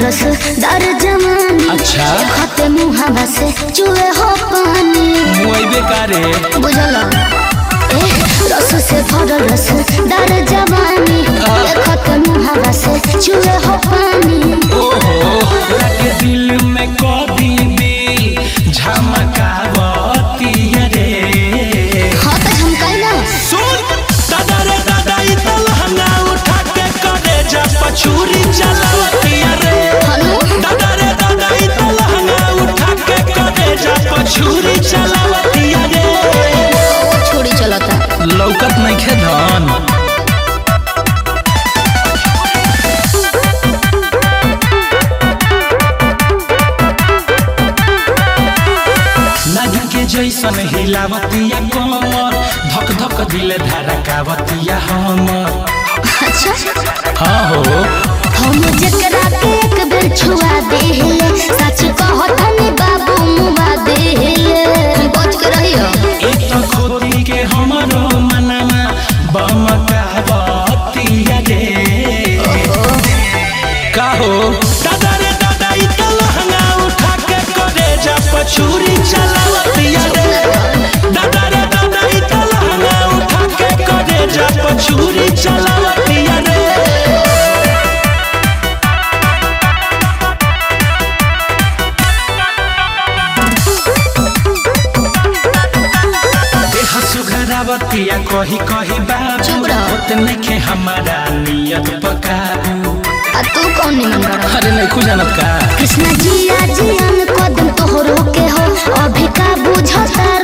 रस दर जवानी अच्छा खते मुहावा से चुए हो पानी मुआइबे कारे बुझल ए रस से भरल रस दर जवानी खते मुहावा से चुए हो पानी ओहो लगे दिल में कभी भी झमकावती रे हाँ तो हम कहना सुन दादा रे दादा ई तो लहंगा उठा के करे जा पछूरी चलावती रे हनु दादा रे दादा ई तो लहंगा उठा के करे जा पछूरी चलावती रे छोड़ी चलता लौकत नहीं खे धन नदी के जैसन हिलावतिया कमर धक धक दिल धड़कावतिया हमर अच्छा हाँ हो हम जकरा के एक बेर छुआ देले सच कहतनी बाबू मुआ देले बच के रहियो एक तो खोदी के हमरो मनवा बमकावतिया रे का हो दादा रे दादा ई तो लहंगा उठा के करे जा पछूरी चलावतिया रे दादा रे दादा ई तो लहंगा उठा के करे जा पछूरी चलावतिया रे देह सुघरावतिया कही कही बाबू चुप रह। उतने के हमारा नियत पकाबू आ तू कौन निमन बड़ा अरे नहीं खुजानत का कृष्ण जी जियान कदम तोहरो के हो अभी का बुझता